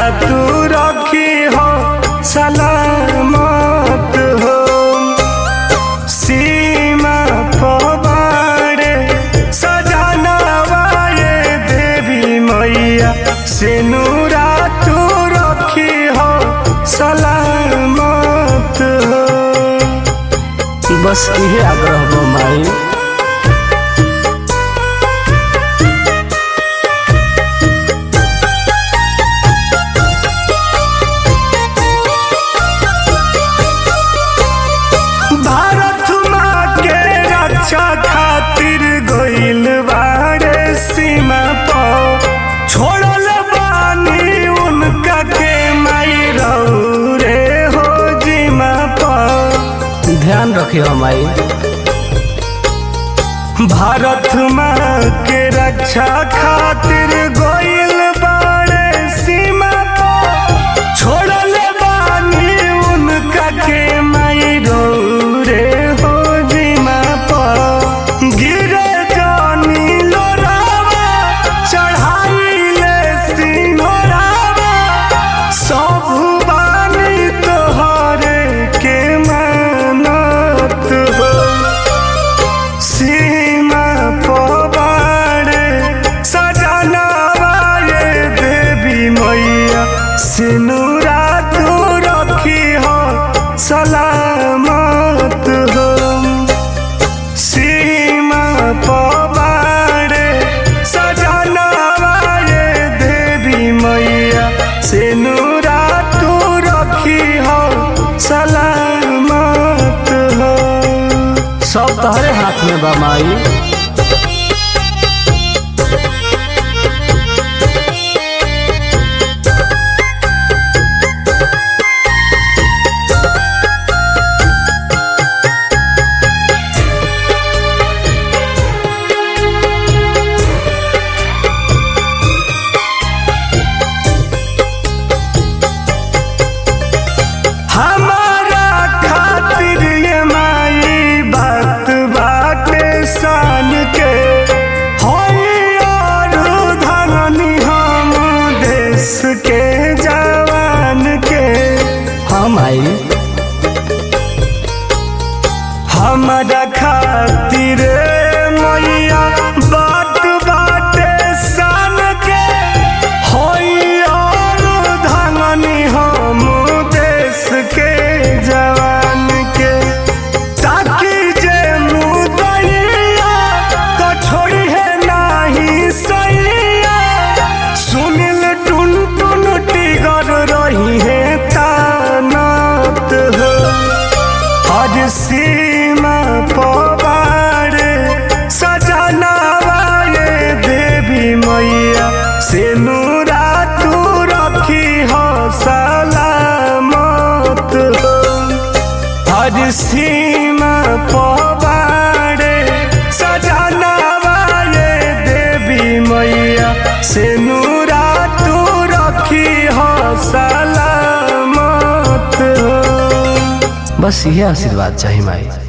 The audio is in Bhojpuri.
तू रखी हो सलामत हो सीमा पवाड़े सजनवा ये देवी मैया सिनुरा तू रखी हो सलामत हो बस इहे आग्रह बा माई भारत माँ के रक्षा खातिर गइल बारे सीमा पर छोड़ल बानी उनका के माई रे हो जीमा पर ध्यान रखियो माई भारत माँ के रक्षा खातिर गइल बारे सीमा पर छोड़ल बानी उनका के माई रे हो जीमा पर गिरे जानी लोरावा चढ़ाइले सिंहरावा सब बानी तोहरे के मानत हो सीमा पवाड़े सजनवा ये देवी मैया सिनुरा तू रखी हो सलामत हो सीमा पवाड़े सजनवा ये देवी मैया सिनुरा तू रखी हो सलामत हो सब तहरे हाथ में बा माई हमारा खातिर ये माई बात बाटे सान के होई और धनी हम देश के जवान के हाँ माई हमारा खातिर मैया बात बाटे सान के होई और धनी हम देश के जवान के ताकि जे मुदैया तो छोड़ी है नाही सैया सुनिल टुन टुन टिगर रही है तानत हो आज सीमा पवाड़े सजनवा ये देवी मैया सिनुरा तू रखी हो सलामत हो आज सीमा पवाड़े सजनवा ये देवी मैया सिनुरा तू रखी हो सलामत हो बस इहे आशीर्वाद चाहिए माई